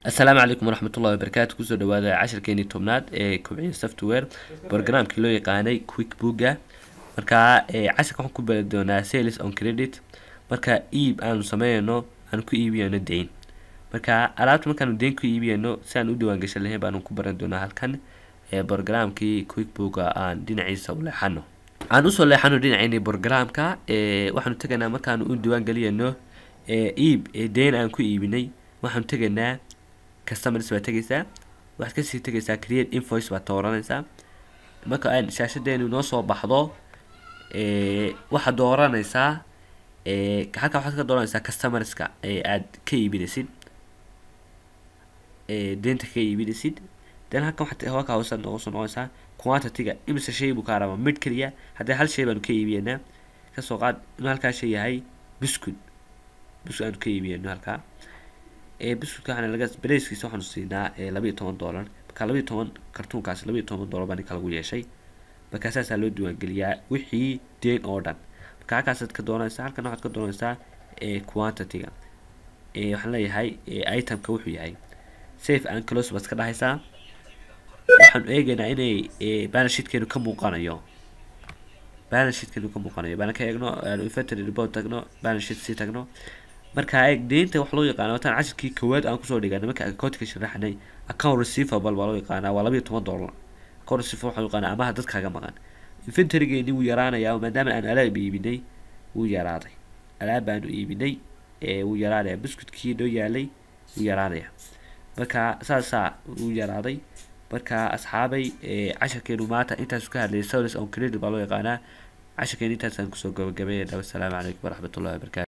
asalaamu calaykum waraxmatullahi wabarakaatu kusoo dhawaada cashirkeenii tobnaad ee kobciya software programkii loo yaqaanay quick booga markaa cashirka waxaan ku bari doonaa sales on credit marka iib aanu sameynayno aan ku iibiyano deyn marka alaabta markaanu deyn ku iibiyano si aan u diiwaangashan lahayn baanu ku baran doonaa halkan programkii quick booga aan dhinaciisa u leexano aan usoo leexano dhinaceeni programka waxaanu tegaynaa markaanu u diiwaangeliyano iib deyn aan ku iibinay waxaanu tegaynaa customers baa tegaysaa waxaad kasii tegaysaa create invoice baad dooranaysaa marka aan shaashadeenu noo soo baxdo waxaad dooranaysaa halka waxaad ka dooranaysaa customerska aad ka iibinaysid deynta ka iibinaysid then halkan waxaad halka hoose noogu soo noqonaysaa quantity-ga imise shay buu kaa rabaa mid keliya haddii hal shay baanu ka iibiyanaa kasoo qaad inuu halkaa shay yahay biscuit biscuit aanu ka iibiyano halkaa biscuitka waxaana laga bareyskiisa waxaanu siinaa laba iyo toban dollar marka laba iyo toban kartuunkaas laba iyo toban dollar baa ninka lagu yeeshay markaa saasaa loo diiwaangeliyaa wixii deyn oo dhan marka halkaasaad ka doonaysaa halkan waxaad ka doonaysaa quantity-ga waxaan leeyahay itemka wuxuu yahay safe and close baad iska dhahaysaa waxaanu eegaynaa inay balance sheetkeenu ka muuqanayo balance sheetkeenu ka muuqanayo baan ka eegno inventory report tagno balance sheet sii tagno marka eeg deynta wax loo yaqaana wataan cashirkii koowaad aan kusoo dhiganay marka accountka sharaxnay account receivable baa loo yaqaanaa waa laba iyo toban dollar account receivable waxaa loo yaqaanaa amaha dadkaaga maqan inventorygeeni wuu yaraanayaa maadaama aan alaab iibinay wuu yaraaday alaab baanu iibinay wuu yaraanaya biscuitkii noo yaalay wuu yaraanaya marka saasaa wuu yaraaday marka asxaabay cashirkeenu maanta intaas ka hadlayay sales on credit baa loo yaqaanaa cashirkeenu intaasaan kusoo gabagabeynayna wassalaamu calaykum waraxmatullahi wabarakatu